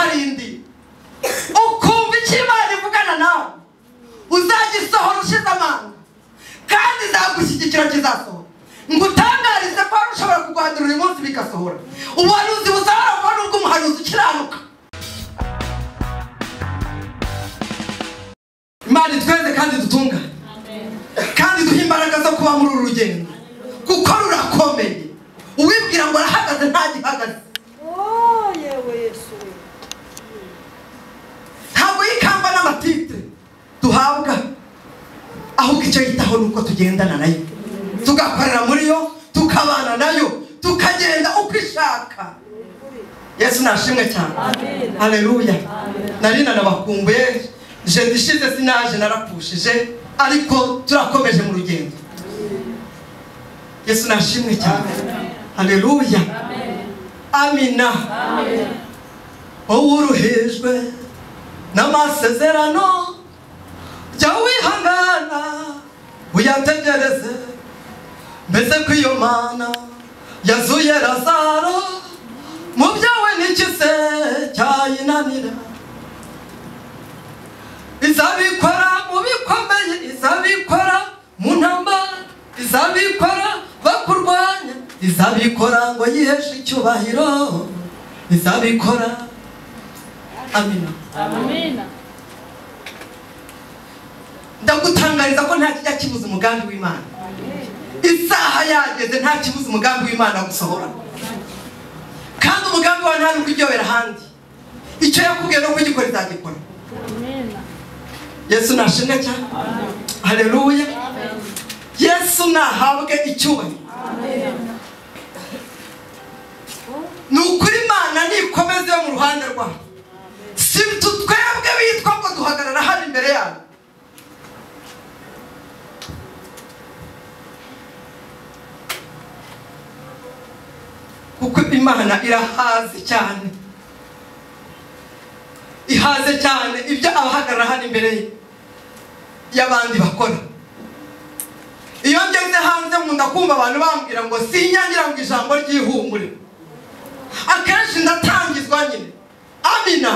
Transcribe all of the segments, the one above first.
yindi ukumva icyo imana ivugana nawe uzagisohora ushize amanga kandi izagushyigikira kizasohora ngo utangarize ko wari ushobora kurwandura uyu munsi bigasohora ubuhanuzi buzaharangwa n'ubwo umuhanuzi ukiranuka imana itweze kandi dutungane kandi duhe imbaraga zo kuba muri uru rugendo kuko rurakomeye uwibwira ngo arahagaze ntagihagaze Oh, yewe Yesu we. ntabwo yikamba n'amatitire duhabwa ahubwo icyo yitaho ni uko tugendana nayo tugakorera muri yo tukabana nayo tukagenda uko ishaka yesu nashimwe cyane Amen. aleluya nari nanabakumbuye je ndishize sinaje narapushije ariko turakomeje mu rugendo yesu nashimwe cyane aleluya amina wowe uruhijwe n'amasezerano jya wihangana uyategereze mbese ko iyo mana yazuye razaro mu byawe n'iki se cyayinanira izabikora mu bikomeye izabikora mu ntambara izabikora bakurwanya izabikora ngo yiheshe icyubahiro izabikora amina Amina. ndagutangariza ko nta kijya kibuza umugambi w'imana isaha yageze nta kibuza umugambi w'imana gusohora kandi umugambi wawe nta nubwo uryohera ahandi icyo yakubwiye no kugikora izagikora Amina. yesu nashimwe cyane hareruya yesu nahabwe icyubahiro ni ukuri imana nikomeze yo mu ruhande rwayo si tu twebwe bitwa ngo duhagarara hano imbere yabo kuko imana irahazi cyane ihaze cyane ibyo abahagarara hano imbere ye y'abandi bakora iyo ngeze hanze nkunda kumva abantu bambwira ngo sinyangira ngo ijambo ryihumure akenshi ndatangizwa nyine amina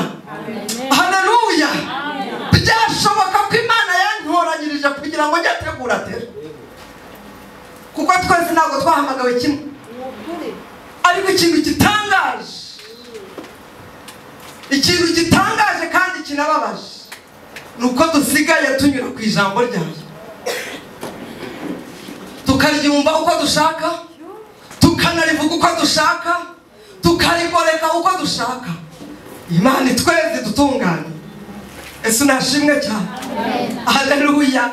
haleluya byashoboka ko imana yantoranyirije kugira ngo njye ategura atera kuko twese ntabwo twahamagawe kimwe Ni ukuri. ariko ikintu gitangaje ikintu gitangaje kandi kinababaje ni uko dusigaye tunyura ku ijambo ryayo tukaryumva uko dushaka tukanarivuga uko dushaka tukarigoreka uko dushaka imana itweze dutunganye ese nashimwe cyane haleluya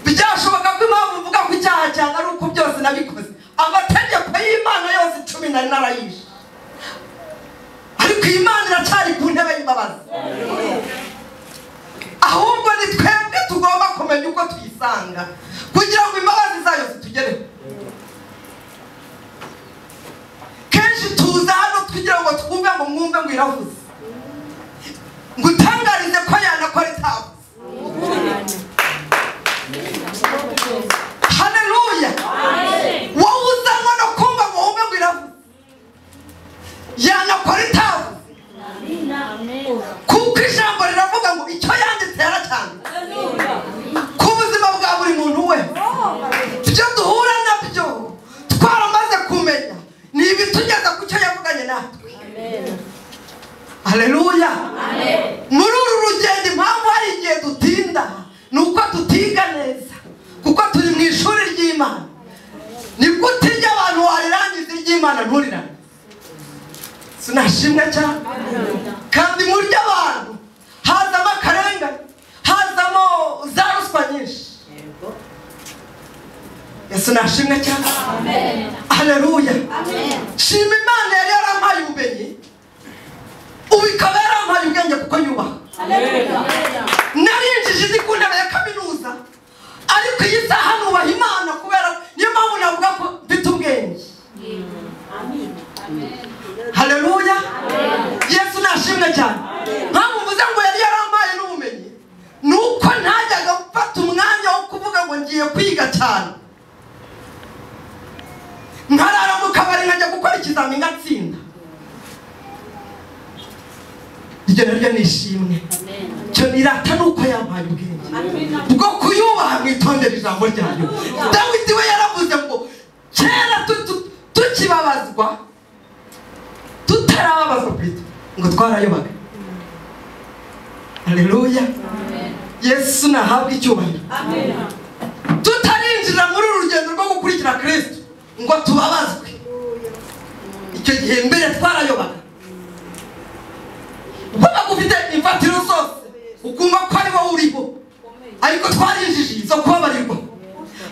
byashoboka ko impamvu mvuga ku cyaha cyane ari uko byose nabikoze amategeko y'imana yose icumi nari narayishe ariko iyi Mana iracyari ku ntebe y'imbabazi ahubwo ni twebwe tugomba kumenya uko tuyisanga kugira ngo imbabazi zayo zitugereho kenshi tuza hano kugira ngo twumve ngo mwumve ngo iravuze ngo utangarize ko yanakora itavuze haleluya wowe uzanwa no kumva ngo wumve ngo iravuze yanakora itavuze Amina. kuko ijambo riravuga ngo icyo yanditse yaracyanditse ku buzima bwa buri muntu wese Oh, ibyo duhura nabyo twaramaze kumenya ni ibitugeza ku cyo yavuganye natwe haleluya muri uru rugendo impamvu hari igihe dutinda ni uko tutiga neza kuko turi mu ishuri ry'imana ni gute iryo abantu warirangiza iry'imana nturirangize sinashimwe cyane kandi muri iryo abantu hazamo akarengane hazamo za ruswa nyinshi yesu nashimwe cyane haleluya shima imana yari yarampaye ubumenyi ubu ikaba yarampaye ubwenge kuko yubaha narinjije ndi ku ntebe ya kaminuza ariko iyi saha nubaha imana kubera niyo mpamvu navuga ko mfite ubwenge haleluya yesu nashimwe cyane mpamvu mvuze ngo yari yarampaye n'ubumenyi ni uko ntajyaga mfata umwanya wo kuvuga ngo ngiye kwiga cyane nkarara mu kabari nkajya gukora ikizamini ngatsinda iryo naryo ni ishimwe cyo nirata ni uko yampaye ubwenge bwo kuyubaha mwitondera ijambo ryayo dawidi we yaravuze ngo kera tu- tu- tukibabazwa tutarababazwa kristo ngo twarayobaga haleluya yesu nahabwa icyubahiro tutarinjira muri uru rugendo rwo gukurikira kristo ngo tubabazwe icyo gihe mbere twarayobaga waba ufite imfatiro zose ukumva ko ari wowe uriho ariko twarinjije izo kubabarirwa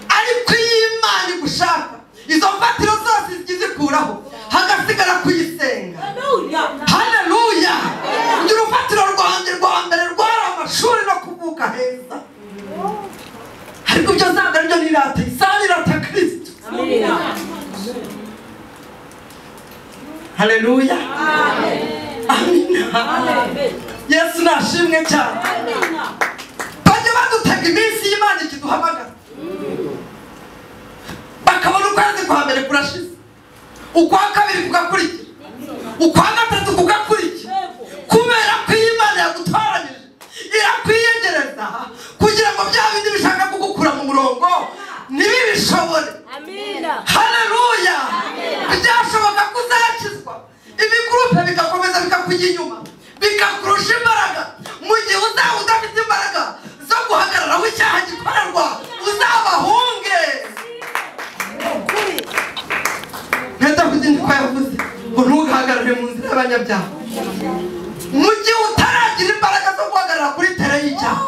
ariko iyo imana igushaka izo mfatiro zose zijya izikuraho hagasigara kuyisenga haleluya njye urufatiro rwanjye rwa mbere rwari amashuri no kuvuka heza ariko ibyo ntabwo aribyo nirata isaha nirata kristo haleluya amina yesu nashimwe cyane bajya badutega iminsi y'imana ikiduhamagara bakabona ukwezi kwa mbere kurashize ukwa kabiri kugakurikira ukwa gatatu kugakurikira kubera ko iyo imana yagutoranyije irakwiyegereza kugira ngo bya bindi bishaka kugukura mu murongo ntibibishobore haleluya byashoboka ko uzakizwa ibigurupe bigakomeza bikakujya inyuma bikakurusha imbaraga mu gihe uzaba udafite imbaraga zo guhagarara aho icyaha gikorerwa uzabahunge nka dawidi niko yavuze ngo ntugahagarare mu nzira y'abanyabyaha mu gihe utaragira imbaraga zo guhagarara kuri tere y'icyaha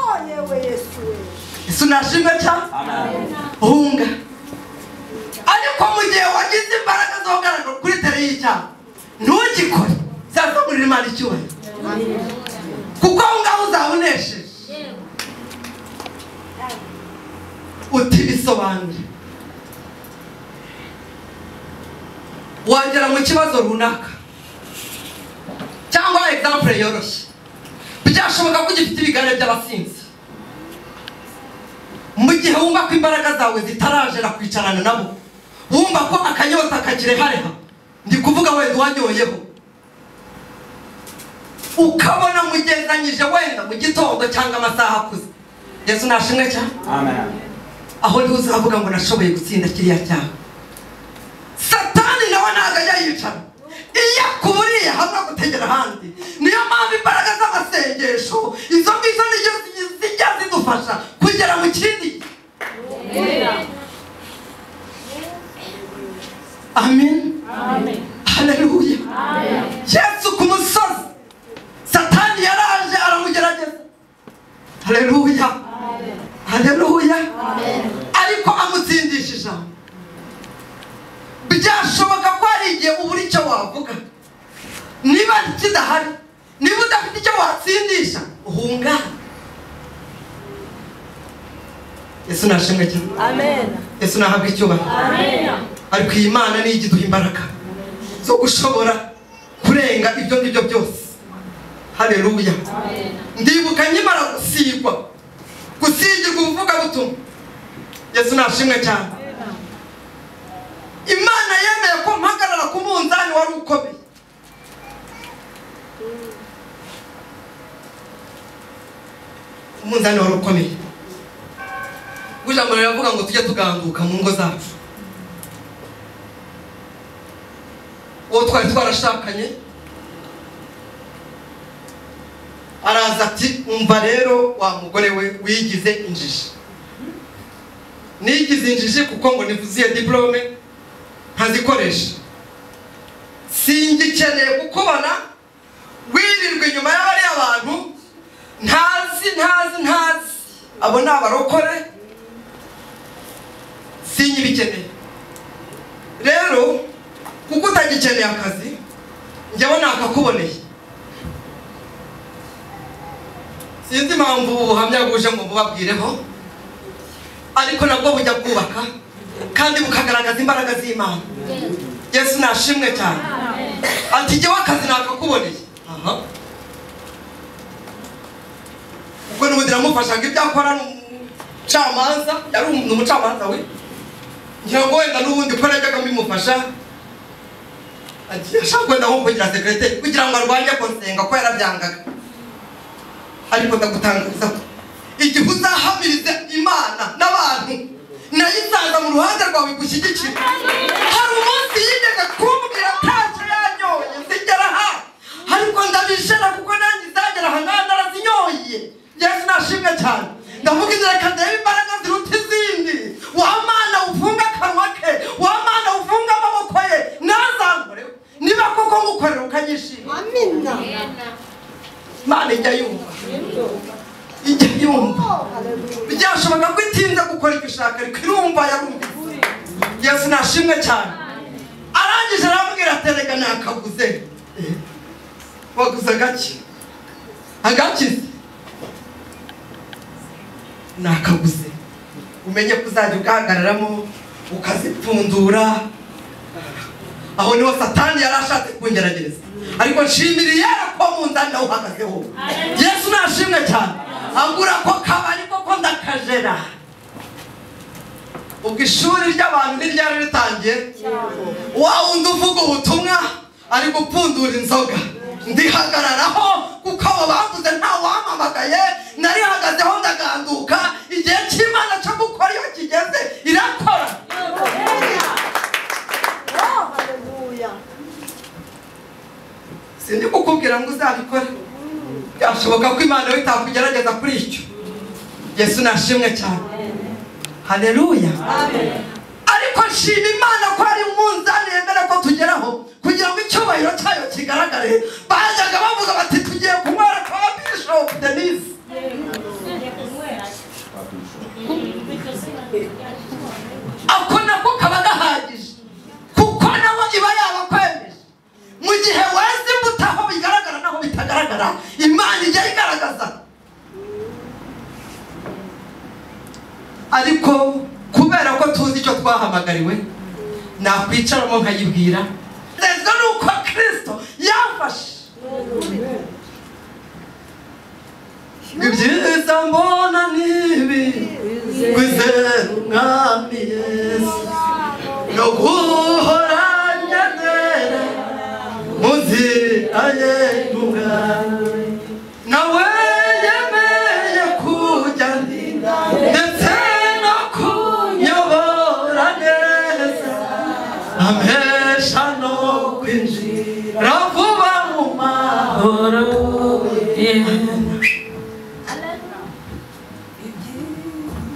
ese unashimwe cyane hunga ariko mu gihe wagize imbaraga zo kugaragara kuri tere y'icyaha ntugikore zazamurira imana icyubahiro kuko aho ngaho uzaba unesheje uti bisobanure wagera mu kibazo runaka cyangwa example yoroshye byashoboka ko ugifite ibigare by'abasinzi mu gihe wumva ko imbaraga zawe zitarajera kwicarana nabo wumva ko akanyota kakirehareha ndi kuvuga wenda uwanyoyeho ukabona mugenzanyije wenda mu gitondo cyangwa amasaha akuze yesu nashimwe cyane aho niho uzavuga ngo nashoboye gutsinda kiriya cyaha satani nawe ntabwo ajya yicara iyo akuburiye hamwe gutegera ahandi niyo mpamvu imbaraga z'amasengesho izo ngizo nizo zijya zidufasha kugera mu kindi gihe amen haleluya yesu ku musozi satani yaraje aramugerageza haleluya haleluya ariko amutsindisha ijambo byashoboka ko hari igihe ubura icyo wavuga niba kidahari niba udafite icyo watsindisha uhungana yesu nashimwe cyane yesu nahabwa icyubahiro ariko iyi mana niyo ijya iduha imbaraga zo gushobora kurenga ibyo ngibyo byose haleluya ndibuka nkimara gusigwa gusigirwa ubuvugabutumwa yesu nashimwe cyane imana yemeye ko mpagarara ku munzani wari ukomeye umunzani wari ukomeye ijambo riravuga ngo tujye tuganduka mu ngo zacu uwo twari twarashakanye araza ati umva rero wa mugore we wigize injiji nigize injiji kuko ngo nivuziye diplome ntazikoresha singikeneye kukubona wirirwa inyuma y'abariya abantu ntazi ntazi ntazi abo ni abarokore sinyibikeneye rero kuko utagikeneye akazi njyewe nakakuboneye sinzi impamvu ubu buhamya buje ngo bubabwireho ariko nabwo bujya bwubaka kandi bukagaragaza imbaraga z'imana yesu nashimwe cyane ati njyewe akazi nakakuboneye aha ubwo n'ubundi namufashaga ibyo akora ni umucamanza yari umu- ni umucamanza we ngira ngo wenda n'ubundi ko najyaga mbimufasha ati, ashaka wenda nko kugira sekirete kugira ngo arwanye konsenga ko yarabyangaga ariko ndagutangariza ko igihe uzahamiriza imana n'abantu nayo izaza mu ruhande rwawe igushyigikira hari umunsi yigeze kumbwira ntacyo yanyoye zigera aha ariko ndabijana kuko nanjye izagera aha nanjye narazinyoye yesu nashimwe cyane ndavuga inzira kandeba imbaraga ziruta izindi wa mana ufunga akanwa ke wa mana ufunga amaboko ye ntazankoreho niba koko ngukorera ukanyishima Amina. imana ijya yumva Nibyo. ijya yumva Oh, hallelujah. byashoboka ko itinze gukora ibyo ushaka ariko irumva yarumva yesu nashimwe cyane arangije arambwira ati reka nakaguze Eh, waguze agaki agakize nakaguze umenye ko uzajya ugahagararamo ukazipfundura aho niho satani yari ashatse kungeragereza ariko nshimiriye ko mu nda nawe uhagazeho yesu nashimwe cyane agura ko kabari koko ndakajera ubwo ishuri ry'abantu ntiryari ritangiye wa wundi uvuga ubutumwa ari gupfundura inzoga ndihagararaho kuko abo bavuze nta wampamagaye narihagazeho ndaganduka igihe cy'imana cyo gukora iyo kigeze irakora Oh, hallelujah. sindi kukubwira ngo uzabikore byashoboka ko imana yo itakugerageza kuri icyo yesu nashimwe cyane haleluya ariko nshima imana ko ari umunzani yemera ko tugeraho kugira ngo icyubahiro cyayo kigaragare bajyaga bavuga bati tugiye kunywera kwa bishopu denise ako nako kaba gahagije kuko nawe iba yabakwemeje mu gihe weze imbuto aho bigaragara naho bitagaragara imana ijya igaragaza ariko kubera ko tuzi icyo twahamagariwe nakwicaramo nkayibwira ndetse nuko kirisito yafashe ibyiza mbona n'ibi kwizera umwami yesu no guhora nyazera mu nzira ye n'ubwawe nawe yemeye kujya ndetse no kunyobora neza amesha no kwinjira vuba mu mahoro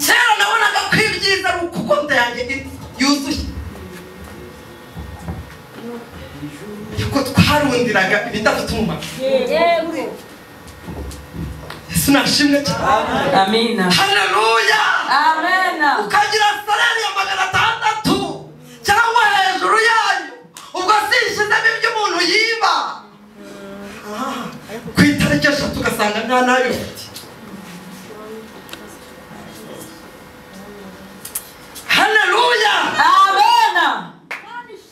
kera nabonaga ko ibyiza ari uko konti yanjye iri yuzuye yuko twarundiraga ibidafite umumaro Yego. yesu nashimwe cyane Amina. haleluya Amena. ukagira sarari ya magana atandatu cyangwa hejuru yayo ubwo sishyizemo ibyo umuntu yiba Ah, ku itariki eshatu ugasanga nta nayo ufite haleluya Amena.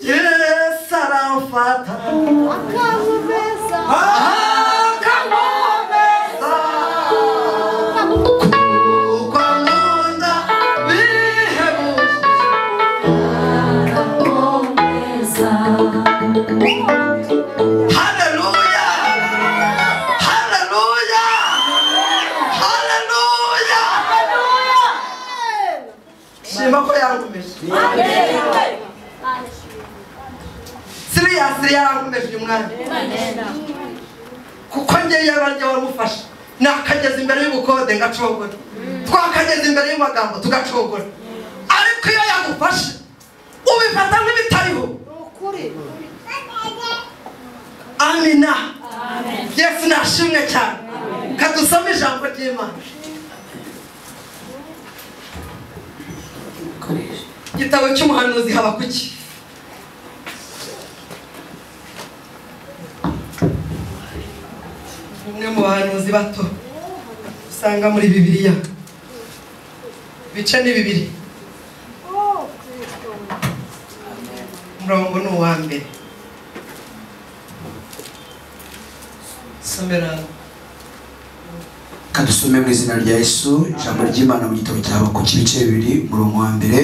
yesu aramfata Akantu beza. akamubeza kuko nkunda bihebuje Hallelujah! Hallelujah! Hallelujah! Shima ko yankomeje. Siriya siriya yankomeje uyu mwanya. Kuko njye yaranjye waramufasha. Nakageze imbere y'ubukode ngacogora. Twakageze imbere y'amagambo tugacogora. Ariko iyo yagufashe ubifata nk'ibitariho. Ni ukuri. amina yesu nashimwe cyane kadusome ijambo ry'imana igitabo cy'umuhanuzi haba kuki umwe mu bahanuzi bato usanga muri bibiliya ibice ni bibiri Oh, Kristo. umurongo ni uwa mbere somera kadusome mu izina rya yesu ijambo ry'imana mu gitabo cyawe ku cy'ibice bibiri murongo wa mbere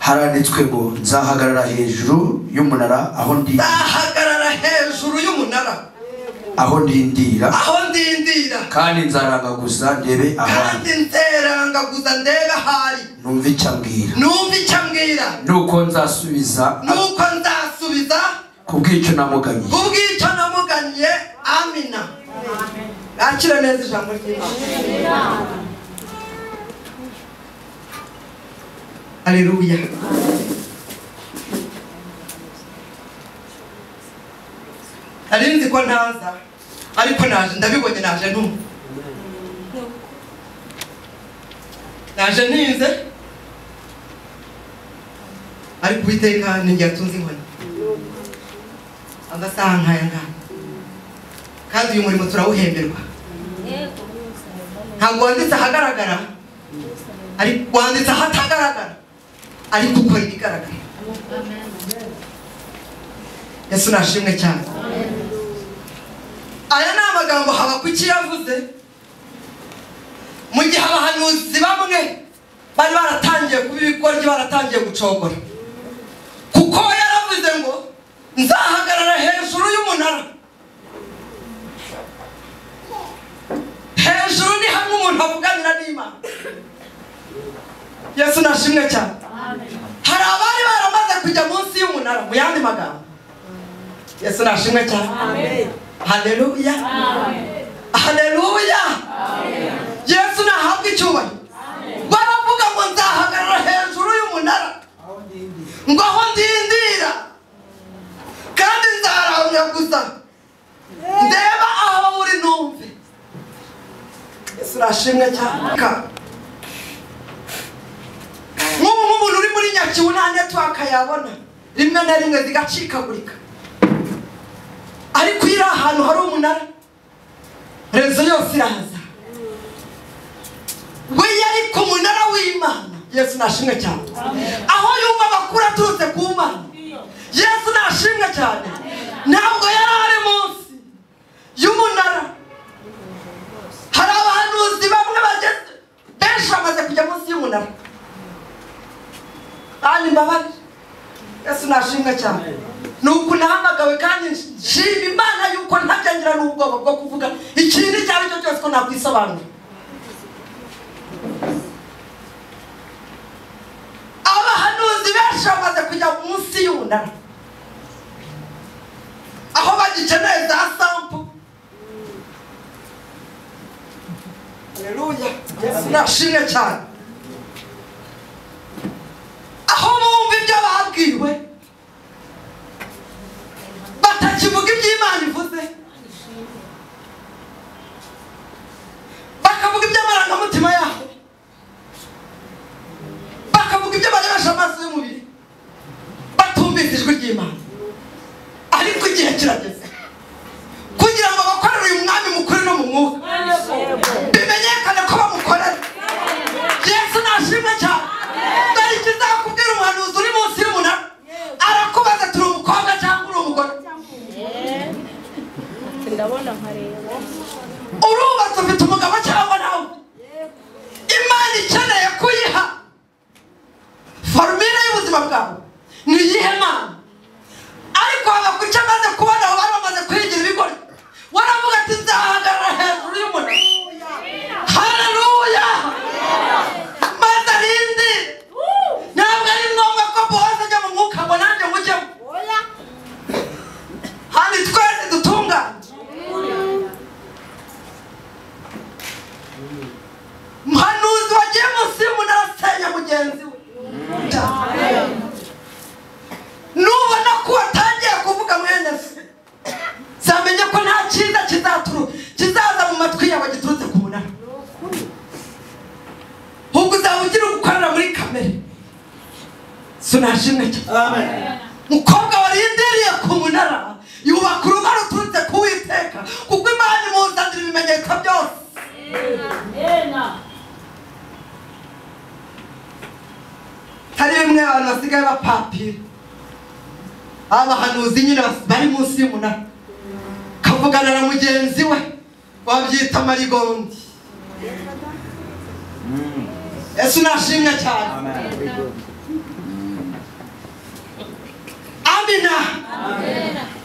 haranditswe ngo nzahagarara hejuru y'umunara aho ndi ahagarara hejuru y'umunara Yego. aho ndindira aho ndindira kandi nzaranga gusa ndebe ahandi kandi nzeranga gusa ndebe ahari numva icyo ambwira numva icyo ambwira nuko nzasubiza nuko nzasubiza ku bw'icyo namuganye kubw'icyo namuganiye amina yakira neza ijambo ry'imana aleluya nari nzi ko ntaza ariko naje ndabibonye naje ntumwe naje ntinze ariko uwiteka ni njye yatunze inkoni agasaha nkaya ngaya kandi uyu murimo turawuhemberwa ntabwo wanditse ahagaragara ariko wanditse ahatagaragara ariko ukora ibigaragara yesu nashimwe cyane aya ni amagambo habakuki yavuze mu gihe abahanuzi bamwe bari baratangiye kuba ibikoryi baratangiye gucogora kuko yaravuze ngo nzahagarara hejuru y'umunara hejuru ni hamwe umuntu avuganira n'imana yesu nashimwe cyane hari abari baramaze kujya munsi y'umunara mu yandi magambo yesu nashimwe cyane haleluya haleluya yesu nahabwa icyubahiro baravuga ngo nzahagarara hejuru y'umunara ngo aho ndindira kandi nzaramya gusa ndeba aho uri numve yesu urashimwe cyane Ka- nk'ubu nk'umuntu uri muri nyakibu nta netiwaka yabona rimwe na rimwe zigacikagurika ariko iyo iri ahantu hari umunara rezo yose iraza we yari ku munara w'imana yesu nashimwe cyane aho yumva amakuru aturutse ku mana yesu nashimwe cyane ntabwo yari ari munsi y'umunara hari abahanuzi bamwe bageze benshi bamaze kujya munsi y'umunara kandi mbabarira yesu nashimwe cyane ni uku nahamagawe kandi nshima imana yuko ntabyangira n'ubwoba bwo kuvuga ikintu icyo ari cyo cyose ko nakwisobanura abahanuzi benshi bamaze kujya munsi y'umunara aho bagikeneye za sampo Haleluya. Yesu nashimwe cyane aho bumva ibyo babwiwe batakivuga ibyo imana ivuze bakavuga iby'amarangamutima yabo bakavuga ibyo barebesha amaso y'umubiri batumvise ijwi ry'imana ariko igihe kirageze kugira ngo bakorere uyu mwami mukuru no mu mwuka bimenyekane ko bamukorera yesu nashimwe cyane dore ikizakubwira umuhanuzi uri munsi y'umunara arakubaza turi umukobwa cyangwa uri umugore ndabona nkareba urubatse ufite umugabo cyangwa nawe imana ikeneye kuyiha farumire y'ubuzima bwawe ni iyihe mana ariko haba ku cyo amaze kubona aho bari bamaze kwigira ibigori waravuga ati nzahagarara hejuru y'umunara haleluya maze arindi ntabwo ari ngombwa ko bose ajya mu mwuka ngo nanjye mujyemo handi twese dutunganye muhanuzi wagiye munsi y'umunara asenya mugenzi we nubona ko watangiye kuvuga mwene se nzamenye ko nta cyiza kizaturu kizaza mu matwi yawe giturutse ku munara ahubwo uzaba ugira gukorera muri kamere sinashimwe cyane mukobwa warindiriye ku munara yubaka urugo ruturutse ku witeka kuko imana imuzanira ibimenyetso byose Amena. hari bimwe abantu basigaye bapapira abahanuzi nyine bas- bari munsi y'umunara kavugana na mugenzi we wabyita marigondi yesu nashimwe cyane amina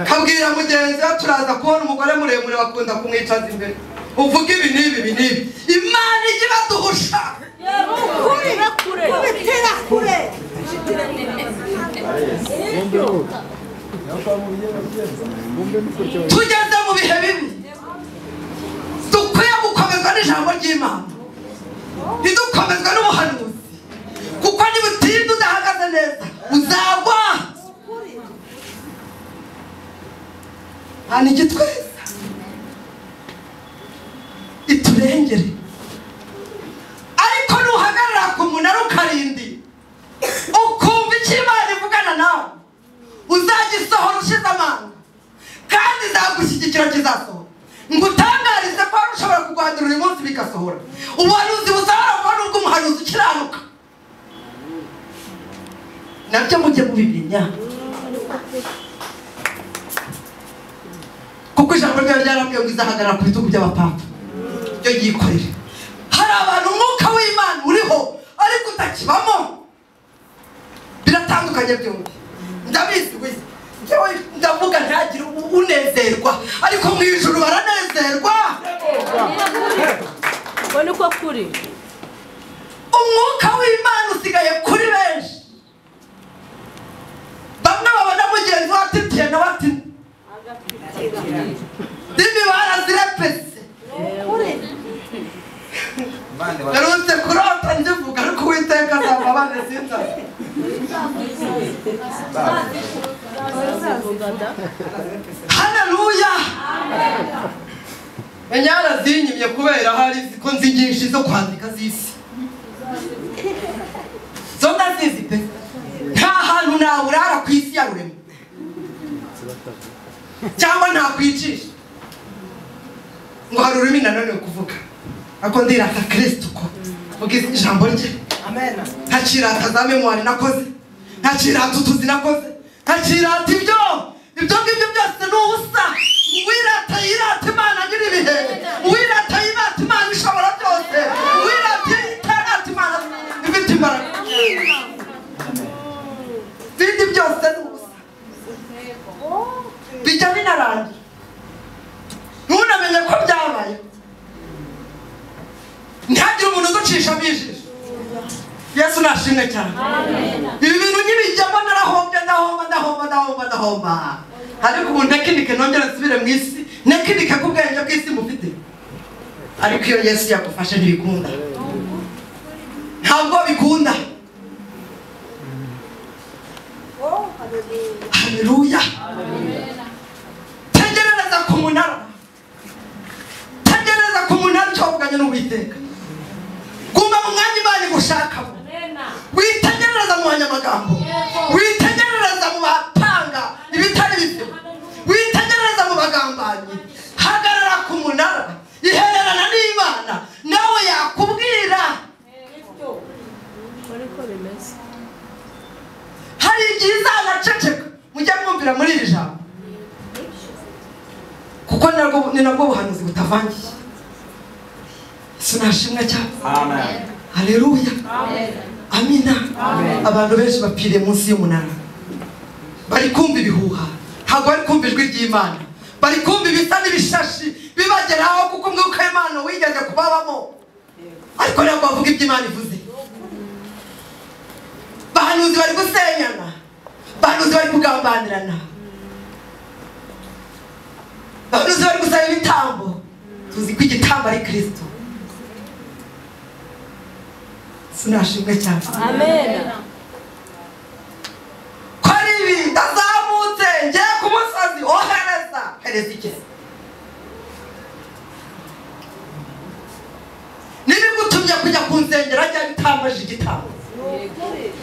kabwira mugenzi we turaza kubona umugore muremure bakunda kumwicaza imbere uvuga ibi n'ibi ibi n'ibi imana ijya ibaduhusha ukuri kubitira kure tugeze mu bihe bibi dukwiye gukomezwa n'ijambo ry'imana ntidukomezwe n'ubuhanuzi kuko nibutinda udahagaze neza uzagwa ukuri hano igitweza iturengere ariko nuhagarara ku munara ukarindi ukumva icyo imana ivugana nawe uzagisohora ushize amanga kandi izagushyigikira kizasohora ngo utangarize ko wari ushobora kurwandura uyu munsi bigasohora ubuhanuzi busohora vuba nubwo umuhanuzi ukiranuka nabyo mujye mubimenya kuko ijambo ryawe ryarambwiye ngo izahagarara ku bitugu by'abapapa ryo yikorere hari abantu umwuka w'imana uriho ariko utakibamo biratandukanye byombi ndabizi wese njyewe ndavuga ntagire u- unezerwa ariko mu ijuru baranezerwa ubwo niko kuri umwuka w'imana usigaye kuri benshi bamwe babona mugenzi wa titiye nawe ati ndimi barazirepese ukuri narutse kurota ndivuga ariko uwiteka azava abana sinzaza haleluya enyara zinyimye kubera hari ko nzi nyinshi zo kwandika z'isi zo ndazizi pe nta hantu naburara ku isi ya rurema cyangwa nakwicisha ngo hari ururimi nanone kuvuga ako ndirata kristo ko vuga ijambo rye nta kirata za memwari nakoze nta kirata utuzi nakoze nta kirata ibyo ibyo ngibyo byose ni ubusa uwirata yirata imana nyiri ibihe uwirata yirata imana ishobora byose uwirata yitarata imana ifite imbaraga ibindi byose ni ubusa bijya binarangira ntunamenye ko byabaye ntihagire umuntu uducishamo ijisho yesu nashimwe cyane ibi bintu ntibijyamo narahombye ndahomba ndahomba ndahomba ndahomba ariko ubu ntekinike nongere nsubire mu isi ntekinike k'ubwenge bw'isi mufite ariko iyo yesu yagufashe ntibikunda ntabwo bikunda oh haleluya haleluya tegerereza ku munara tegereza ku munara icyo wavuganye n'uwiteka guma mu mwanya imana igushakamo witegerereza mu banyamagambo witegerereza mu batanga ibitari bibyo witegerereza mu bagambanyi hagarara ku munara ihererana n'imana nawe yakubwira ubwo niko bimeze hari igihe izanaceceka mujye mwumvira muri iri jambo kuko narwo- ni nabwo buhanuzi butavangiye yesu nashimwe cyane haleluya amina abantu benshi bapfiriye munsi y'umunara bari kumva ibihuha ntabwo bari kumva ijwi ry'imana bari kumva ibisa n'ibishashi bibageraho kuko umwuka w'imana wigeze kubabamo ariko ntabwo bavuga ibyo imana ivuze bahanuzi bari gusenyana bahanuzi bari kugambanirana bahanuzi bari gusaba ibitambo tuzi ko igitambo ari kirisito sinashimwe cyane amena ko ari ibi ndazamutse ngiye ku musozi ohereza hereza igeze nibigutumye kujya ku nsengero ajya bitamaje igitambo ukuri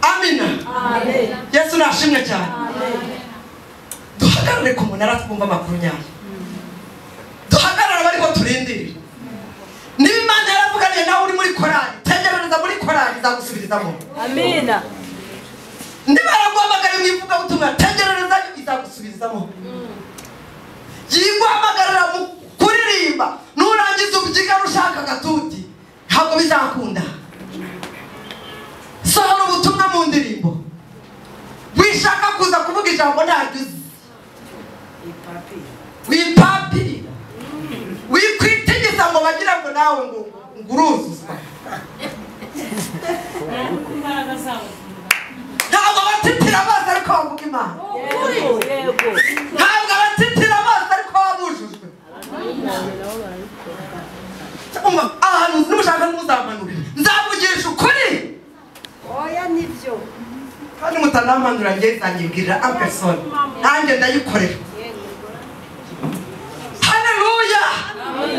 amina yesu nashimwe cyane duhagarare ku munara twumva amakuru nyayo duhagarare abariko turindirira niba imana yaravuganiye nawe uri muri korari tegerereza muri korari izagusubirizamo amena niba yaraguhamagara mu ivugabutumwa tegerereza izagusubirizamo yiguhamagarira mu kuririmba nurangiza ubyiga rushaka agatuti ntabwo bizakunda so wipapiri wikwitegeza ngo bagira ngo nawe ngo nguruzuzwa imbaraga zabo ntabwo abatitira amazi ariko bavuga imana yego yego ntabwo abatitira amazi ariko babujujwe umva ahantu nimushaka ntimuzamanure nzavugisha ukuri oya nibyo kandi mutanampanura njye nzanyibwirira ampesoni nanjye ndayikorera hareruya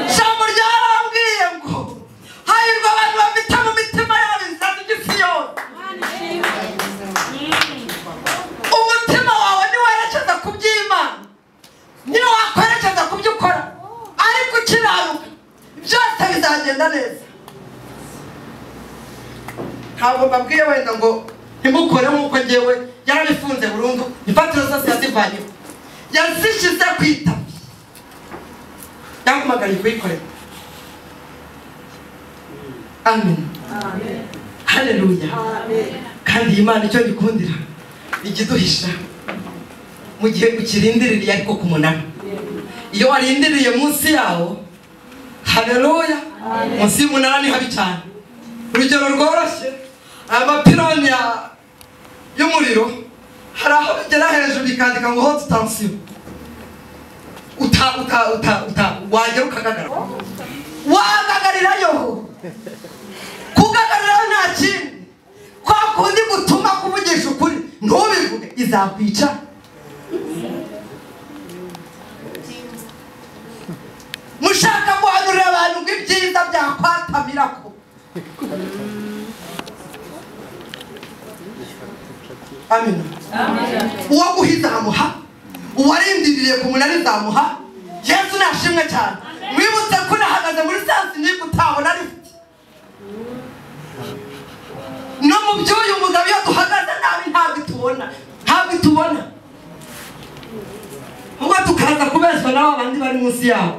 ijambo ryarambwiye ngo hahirwa abantu bafite mu mitima yabo inzara ry'isiyoni umutima wawe niwerekeza ku by'imana niyo wakwerekeza ku byo ukora ariko ukiranuka byose bizagenda neza ntabwo mbabwiye wenda ngo ntimukore nk'uko ngewe yarabifunze burundu imfatiro zose yazivanyeho yazishyize ku itapi yampamagariye kuyikorera amen hareruya kandi iyi mana icyo gikundira ikiduhisha mu gihe ukirindiriye ariko ku munara iyo warindiriye munsi yawo hareruya munsi y'umunara ni habi cyane urugero rworoshye aya mapironi ya- y'umuriro hari aho bigera hejuru bikandika ngo hoti tansiyo uta uta uta uta wagera ukagaragara wagagarirayo kugagarirayo nta kindi kwa kundi gutuma kuvugisha ukuri ntubivuge izakwica mushaka guhanurira abantu ngo ibyiza byakwatabirako amina uwo guhiza amuha uwarindiriye ku munara izamuha yesu nashimwe cyane mwibutse ko nahagaze muri sansi niba utabona rifite no mu by'uyu mugabo iyo duhagaze nabi ntabwo itubona ntabwo itubona ahubwo tukaza kubeshywa n'abo bandi bari munsi yabo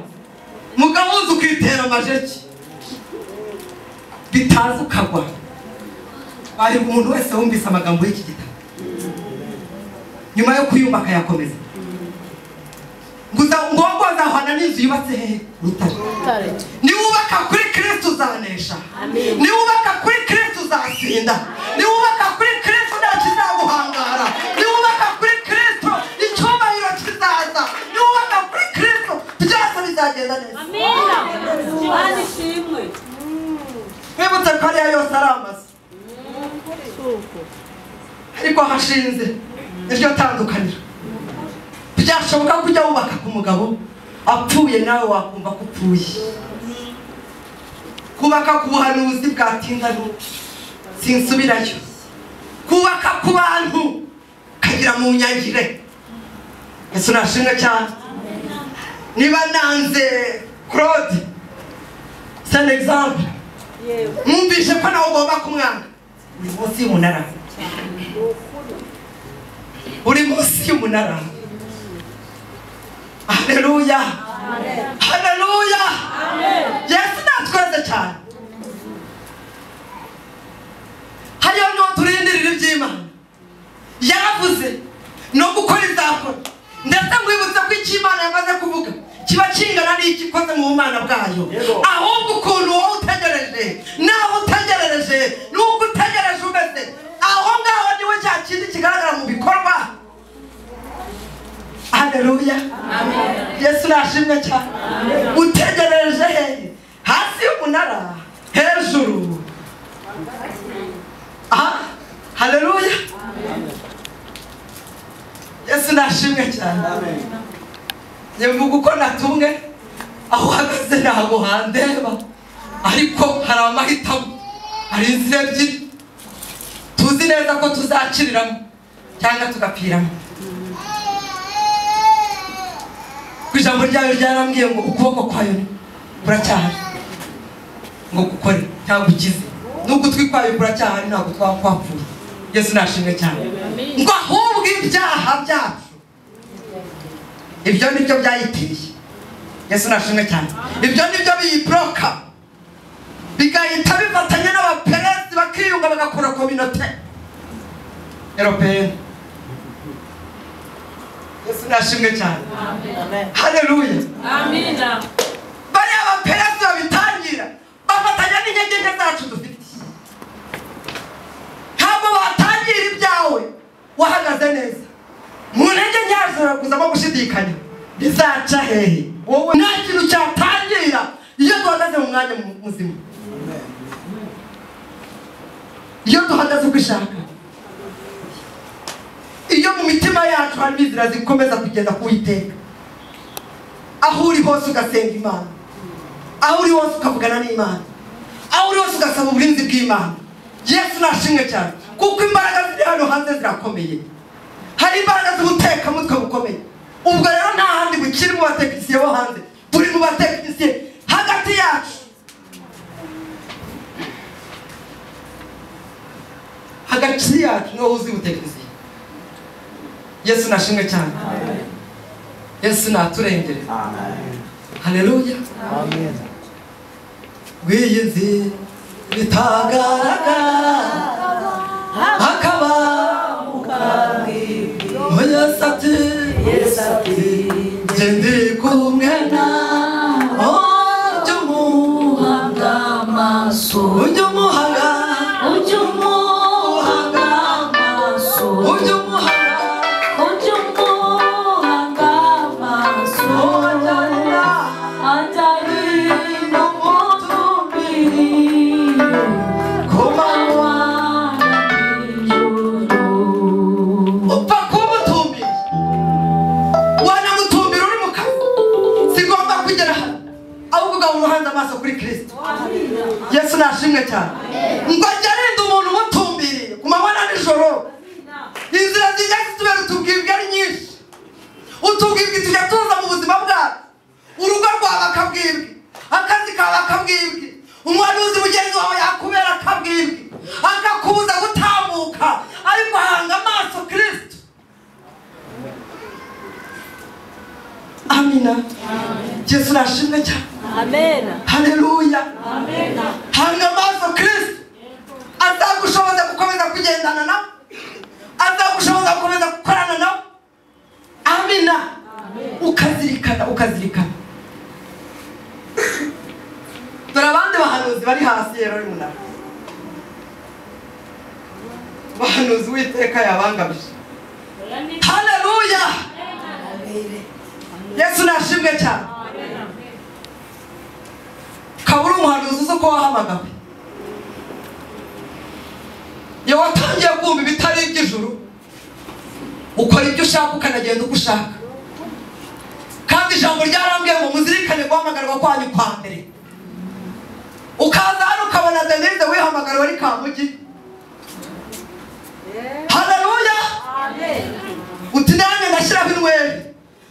mugabo uzi ukitera amajeki bitaza ukagwa baribwa umuntu wese wumvise amagambo y'iki gitabo nyuma yo kuyumva akayakomeza gusa ngombwa azahwana n'inzu yubatse hehe rutare Tare. niwubaka kuri kristo uzanesha niwubaka kuri kristo uzatsinda niwubaka kuri kristo ntakizaguhangara niwubaka kuri kristo icyubahiro kizaza niwubaka kuri kristo byose bizagenda neza Mana ishimwe mwibutse ko ariya yose ari amazu suko ariko hashinze iryo tandukaniro byashoboka ko ujya wubaka ku mugabo apfuye nawe wakumva ko upfuye kubaka ku buhanuzi bwatinda n'ubu sinsubirayo kubaka ku bantu kagira mu nyangire yesu nashimwe cyane niba nanze claude c'est un exemple yego mwumvishe ko nawe ugomba kumwanga uri munsi y'umunara ni ukuri uri munsi y'umunara hareruya hareruya yesu natweze cyane hariyo niho turindirira iby'imana yaravuze no gukora izakora ndetse mwibutse ko icyo imana yamaze kuvuga kiba kingana n'icyo ikoze mu bumana bwayo ahubwo ukuntu wowe utegereje nawe utegerereje n'uko utegereje umeze aho ngaho niwe cya kindi kigaragara mu bikorwa hareruya yesu nashimwe cyane utegereje he hasi y'umunara hejuru aha hareruya yesu nashimwe cyane nyavuga uko natumwe aho uhagaze ntabwo handeba ariko hari amahitamo hari inzira ebyiri tuzi neza ko tuzakiriramo cyangwa tugapiramo ku ijambo ryayo ryarambwiye ngo ukuboko kwayo kuracyahari ngo gukore ntabwo ukize n'ugutwi kwayo kuracyahari ntabwo twaba twapfuye yesu nashimwe cyane ngo ahubwo ibyaha byacu ibyo nibyo byayiteye yesu nashimwe cyane ibyo nibyo biyiboroka bigahita bifatanya n'abaperesi bakiyunga bagakora kominote eropeyeni yesu urashimwe cyane hareruye Amina. bariya baperesi babitangira bafatanya n'intege nke zacu dufite ntabwo watangira ibyawe wahagaze neza mu ntege nke yawe kuzamo gushidikanya bizaca hehe wowe nta kintu cyatangira iyo duhagaze mu mwanya mu- muzima iyo duhagaze uko ishaka iyo mu mitima yacu harimo inzira zikomeza kugenda k'uwiteka aho uri hose ugasenga imana aho uri hose ukavugana n'imana aho uri hose ugasaba uburinzi bw'imana yesu nashimwe cyane kuko imbaraga ziri hano hanze zirakomeye hari imbaraga z'ubutekamutwe bukomeye ubwo rero nta handi bukiri mu batekinisiye bo hanze buri mu batekinisiye hagati yacu hagati yacu niho uzi ubutekinisiye yesu nashimwe cyane yesu naturengere haleluya rw'iyi nzi bitagaragara hakaba mukabwibwi yesu ati yesu ati njye ndi kumwe nawe ujye umuhanga amaso ujye umuhaga ujye umuhanga amaso ujye umuhaga Ujye umuhanga amaso atari no mutumiriyo kumanywa kubana n'ijoro. upfa kumutumbira wanamutumbira uri mu kazi sigomba kugera hano ahubwo ugaba umuhanze amaso kuri kirisito yesu nashimwe cyane ngo ajye arinda umuntu umutumbiriye ku mabona nijoro inzira zijya zitubera utubwibwe ari nyinshi utubwibwe tujya tuza mu buzima bwacu urugo rwawe akabwibwe akazi kawe akabwibwe umuhanuzi mugenzi wawe yakubera akabwibwe akakubuza gutambuka ariko hanga amaso kirisito amina yesu nashimwe cyane Amena. haleluya Amena. hanga amaso kirisito azagushoboza gukomeza kugendana nawe azagushoboza gukomeza gukorana nawe amina ukazirikana ukazirikana dore abandi bahanuzi bari hasi rero uyu munara bahanuzi w'iteka yabangamije haleluya yesu nashimwe cyane kabura umuhanuzi uzi uko wahamagawe iyo watangiye kumva ibitari iby'ijuru ukora ibyo ushaka ukanagenda uko ushaka kandi ijambo ryarambwiye ngo muzirikane guhamagarwa kwanyu kwa mbere ukaza hano ukabona denise wihamagariwe ari kamugi haleluya uti nanjye ndashyiraho inweri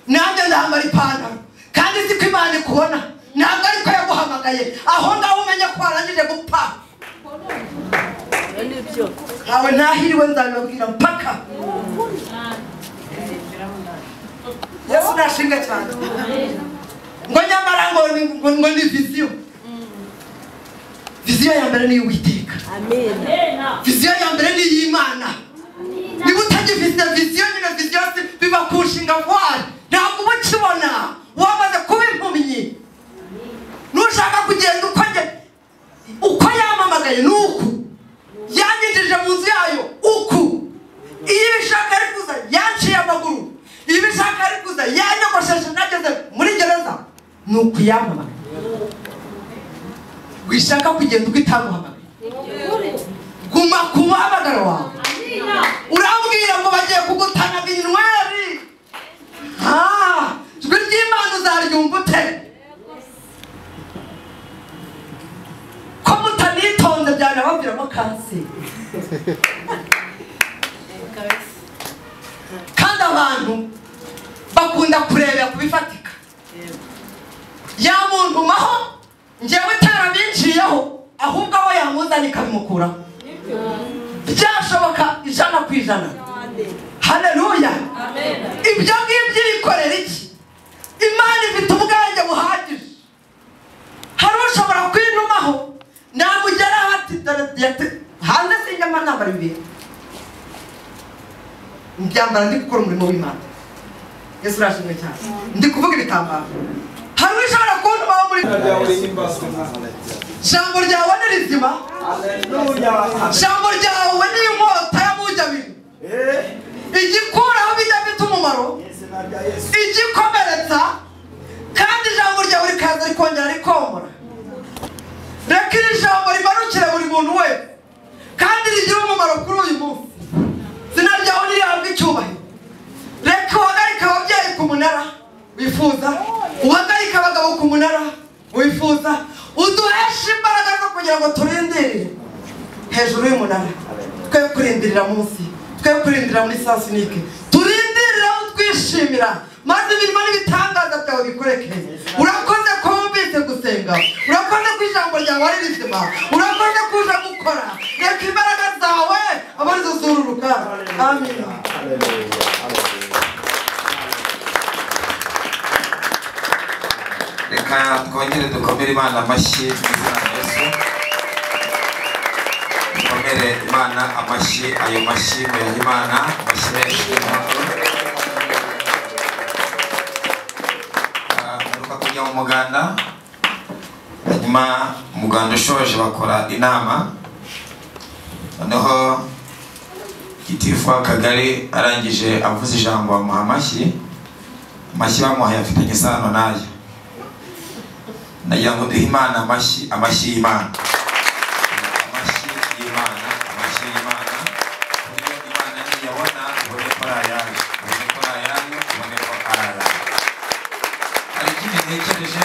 nanjye ndambara ipantaro kandi nzi ko imana ikubona ntabwo ariko yaguhamagaye aho ngaho umenye ko warangije gupfa Ibyo ni byo. ntawe ntahiriwe nzabibabwira mpaka yesu ntashinga cyane ngo nyamara ngo ni- ngo- ngo ni viziyo viziyo ya mbere ni iy'uwiteka Amena. viziyo ya mbere ni iy'imana niba utagifite viziyo nyine viziyo si biba ku nshinga vuwari ntabwo uba ukibona wamaze kuba impumyi nushaka kugenda uko njye uko yamamagaye ni uku yanyinjije mu nzu yayo uku iyo ibishaka ari kuza yanciye amaguru iyo ibishaka ari kuza yanyogosheshe nageze muri gereza ni uku yamamagaye wishaka kugenda uko itaguhamagaye guma ku muhamagaro wawe urambwira ngo bagiye kugutanaga inyweri Ah, ijwi ry'imana uzaryumva ute ko mutanitonze byanabaviramo kanseri kandi abantu bakunda kurebera ku bifatika ya muntu maho njyewe tarabinciyeho ahubwo aho yamuzanye ikabimukuraho byashoboka ijana ku ijana haleluya ibyo ngibyo bikorera iki imana ifite ubwanjye buhagije hari ushobora kwinumaho namugeraho ati dore yate- hanze sinjyama nambara ibintu mbyambara ndi gukora umurimo w'imana yesu urashimwe cyane ndi kuvuga ibitambaro hari ushobora kuntuma wo muri jambo ryawe ni rizima jambo ryawe ni inkota y'amujyabiri igikuraho bijya bita umumaro igikomeretsa kandi ijambo ryawe rikaza rikongera rikomora reka iri jambo rimanukire buri muntu wese kandi rigira umumaro kuri uyu munsi izina ryawe nirihabwe icyubahiro reka uhagarike ababyeyi ku munara wifuza uhagarike abagabo ku munara wifuza uduheshe imbaraga zo kugira ngo turindirire hejuru y'umunara twe kurindirira munsi twe kurindira muri sasinike turindirira utwishimira maze imirimo n'ibitangaza byawe bikorekere urakoze ko wumvise gusenga urakoze ko ijambo ryawe ari rizima urakoze ko uje gukora reka imbaraga zawe aba arizo zururuka amina reka twongere dukomere imana amashyi mu izina rya yesu dukomere imana amashyi ayo mashyi muyaha imana amashyi menshi y'umuhondo ngaruka kujya mu muganda hanyuma umuganda ushoje bakora inama noneho gitifu w'akagari arangije avuze ijambo bamuha amashyi amashyi bamuhaye afitanye isano nayo nagira ngo duhe imana amashyi amashyi y'imana amashyi y'imana amashyi y'imana uburyo imana niyabona ubone ko ari ayayo ubone ko ari ayayo ubone ko ari ayayo hari ikindi ntekereje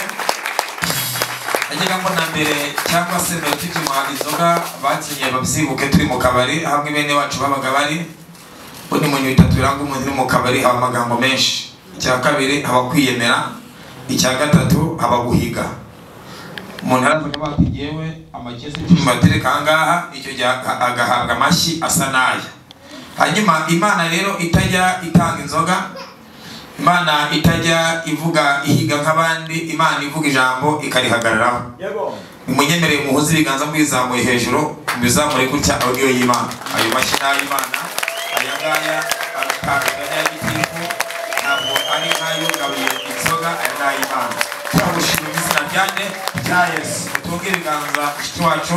nagira ngo na mbere cyangwa se mbere tukimuha inzoga bakinnye babyibuke turi mu kabari hamwe bene wacu babaga bari ubundi mu nyuma itatu biranga umuntu uri mu kabari haba amagambo menshi icya kabiri haba kwiyemera icya gatatu haba guhiga umuntu aravuga bati yewe amakesi icumi batereka ahangaha icyo gihe aga- agahabwa amashyi asa n'aya hanyuma imana rero itajya itanga inzoga imana itajya ivuga ihiga nk'abandi imana ivuga ijambo ikarihagararaho nimunyemereye muhuze ibiganza mwizamuye hejuru mwizamure gutya aho niyo y'imana ayo mashyi ni ay'imana aya ngaya aratanga n'ay'igitifu ntabwo ari nk'ayo gaburira inzoga aya ni ay'imana turagushima mu izina ryanjye rya yesu tunge ibiganza mushiki wacu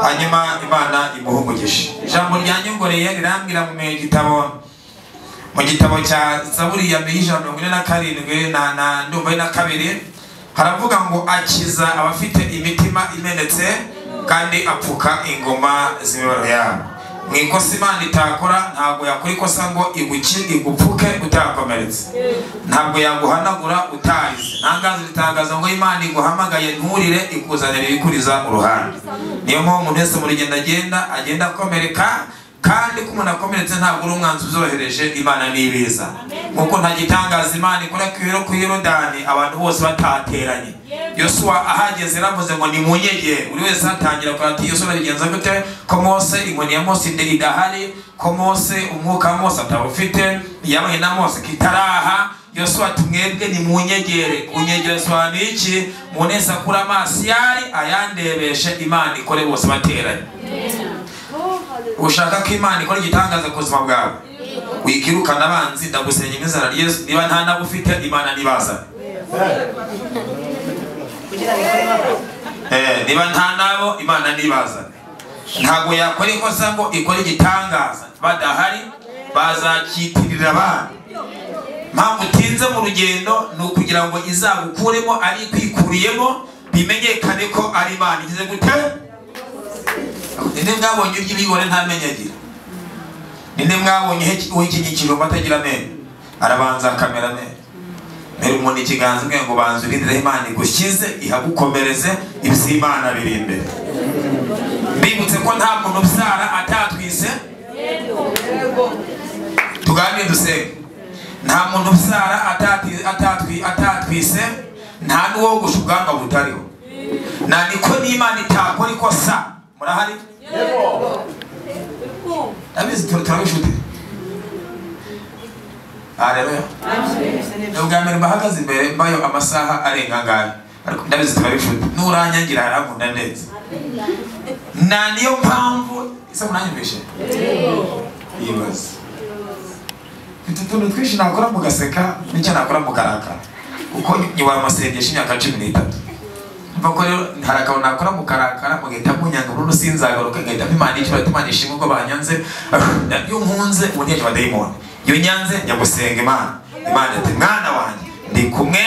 hanyuma imana imuhe umugisha ijambo ryanyongoreye rirambwira mu gitabo mu gitabo cya zaburi ya mbere y'ijana na mirongo ine na karindwi na na ndumva ari na kabiri haravuga ngo akiza abafite imitima imenetse kandi apfuka ingoma z'imibabaro yabo mu ikosa imana itakora ntabwo yakora ikosa ngo iguki igupfuke utakomeretse ntabwo yaguhanagura utarize ntangazo ritangaza ngo imana iguhamagaye nturire ikuzanira ibikuriza uruhande niyo mpamvu umuntu wese mu rugendo agenda agenda akomereka kandi ko umuntu akomeretse ntabwo uri umwanzuro uzorohereje imana n'ibiza nk'uko nta gitangaza imana ikora ku biro ku yorodani abantu bose batateranye yosuwa ahageze yaravuze ngo ni mu nyegere buri wese atangira kugira ati yosuwa bigenza gute ko mose inkoni ya mose ide- idahari ko mose umwuka wa mose atawufite yabaye na mose kitaraha yosuwa ati mwebwe nimunyegere kunyegera yosuwa ni iki umuntu wese akura amaso yari ayandebeshe imana ikore bose bateranye ushaka ko imana ikora igitangaza ku buzima bwawe wikirukana abanzi ndagusenya n'izana ryesu niba nta nabo ufite imana nibazane Eh, niba nta nabo imana nibazane ntabwo yakora ikosa ngo ikore igitangaza badahari bazakitirira abandi mpamvu utinze mu rugendo ni ukugira ngo izagukuremo ari ikwikuriyemo bimenyekane ko ari imana igize gute ninde mwabonye urya ibigore ntamenyo agira ninde mwabonye uhe- uha ikinyikiriro atagira amenyo arabanza akamera amenyo mbere umuntu ikiganza ubwe ngo banza urindireho imana igushyize ihagukomereze ibyo imana biri imbere mbibutse ko nta muntu ubyara atatwise tuganire dusenge nta muntu ubyara atati- atatwi- atatwise nta n'uwogosha ubwanwa butariho na niko n'imana itakora ikosa murahari abizi turabifite areruya ni ubwa mbere mbahagaze imbere mbayo amasaha arenga angahe ariko ndabizi turabifite nuranyangira harakunda neza na niyo mpamvu ese munanyumvishe yibaza mfite utuntu twinshi nakora mugaseka n'icyo nakora mukarakara kuko nyiwara amasengesho imyaka cumi n'itatu mva ko rero hari akantu nakora mukarakara mugahita munyanga burundu sinzagaruka ngahita mpimana icyo bati imana ishimwe ko banyanze iyo nkunze ubu ntiyaje abadayimoni iyo nyanze njya gusenga imana imana ati mwana wanjye ndi kumwe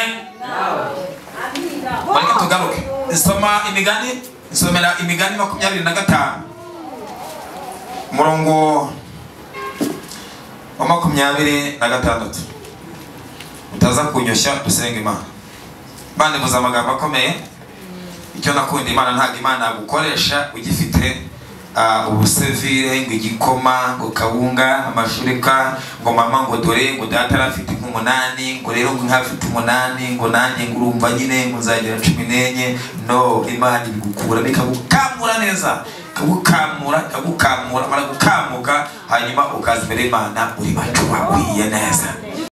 bareke tugaruke soma imigani nsomera imigani makumyabiri na gatanu umurongo wa makumyabiri na gatandatu utaza kunyoshya dusenga imana imana ivuze amagambo akomeye icyo nakunda imana ntabwo imana yagukoresha ugifite ah, ubusevire ngo igikoma ngo kawunga amashurika ngo mama ngo dore ngo data arafite nk'umunani ngo rero ngo nk'afite umunani ngo nanjye ngo urumva nyine ngo nzagira cumi n'enye no imana ibigukura ikagukamura neza ikagukamura ikagukamura mara gukamuka hanyuma ukaza imbere y'imana uri macuba wiye neza